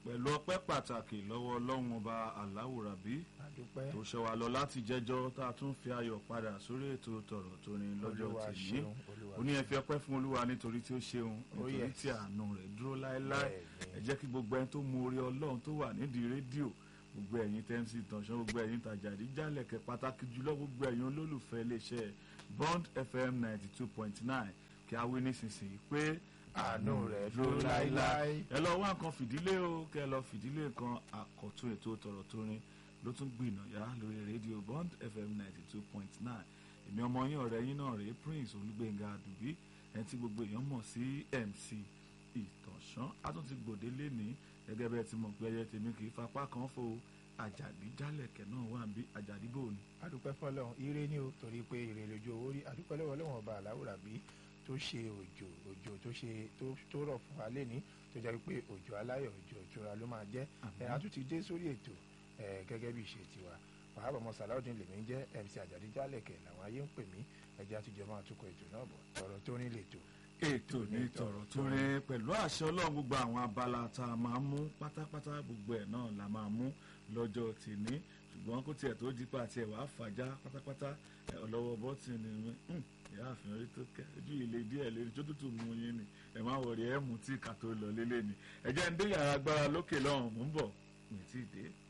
pẹ̀lú ọpẹ́ pàtàkì lọ́wọ́ ọlọ́run ọba aláwùrábí àdúpẹ́ tó ṣọ́ wa lọ láti jẹ́jọ́ tá a tún fi ayọ̀ padà sórí ètò tọ̀rọ̀ tó ní lọ́jọ́ Olúwa tèmi ṣeun, Olúwa ó ní ẹ fi ọpẹ́ fún olúwa nítorí tí ó ṣeun Oh, nítorí yes. tí àánú rẹ̀ dúró láéláé Bẹ́ẹ̀ni. ẹ jẹ́ kí gbogbo ẹni tó mú orí ọlọ́run tó wà nídìí rédíò gbogbo ẹ̀yin tẹ́ǹsì tànṣán gbogbo ẹ̀yin tàjàdí jálẹ̀kẹ̀ pàtàkì jùlọ gbogbo ẹ̀yin olólùfẹ́ iléeṣẹ́ Bond FM ninety two point nine kí a wí nísinsìnyí pé àánú rẹ̀ dúró láéláé. ẹ lọ wá nǹkan fìdílé o kẹ ẹ lọ fìdílé nǹkan àkọ́tún ètò tọ̀rọ̀ tó rin ló tún gbìnàyà lórí rédíò Bond FM ninety two point nine èmi ọmọ yín ọ̀rẹ́ yín náà rèé Prince Olúgbénga Àdùbí ẹni tí gbogbo èèyàn mọ̀ sí MC Ìtànṣán a tún ti gbòde lénìí gẹ́gẹ́ bẹ́ẹ̀ tí mo pé ẹyẹ tèmi kì í fapá kan fo àjàdí jálẹ̀kẹ̀ náà wà bí àjàdí bò ní. àdúpẹ́ fọlọ́run ire ni o torí pé ire lójú owó rí àdúpẹ́ lọ́wọ́ Ọlọ́run ọba aláwùrábí tó ṣe òjò òjò tó ṣe tó tó rọ̀ fún wa lẹ́ni tó jẹ́ pé òjò aláyọ̀ òjò ìtura ló máa jẹ́ Àmín. ẹ̀ a tún ti dé sórí ètò ẹ̀ gẹ́gẹ́ bí ìṣe tiwa wàhálà ọmọ sàláùdín lèmi ń jẹ́ MC àjàdí jálẹ̀kẹ̀ làwọn ayé ń pè mí ẹjẹ́ àtijọ́ máa tukọ̀ ètò náà bọ̀ tọ̀rọ̀ tó ní lètò ètò ní tọ̀rọ̀ tó rin pẹ̀lú àṣẹ ọlọ́run gbogbo àwọn abala tá a máa mú pátápátá gbogbo ẹ̀ náà la máa mú lọ́jọ́ tìní ṣùgbọ́n kó tiẹ̀ tó dípa àti ẹ̀wà fàájà pátápátá ẹ̀ ọlọ́wọ́ bọ́tìnì mi hùn, ìyá àfihàn rí tó kẹ́ ojú ilé díẹ̀ lórí tó tútù mú yín ni ẹ̀ má wọ̀rí ẹ̀ mú tí kà tó lọ lélẹ̀ ni ẹ̀jẹ̀ ń dé yàrá agbára lókè lọ́hùn mú bọ̀ mi ti dé.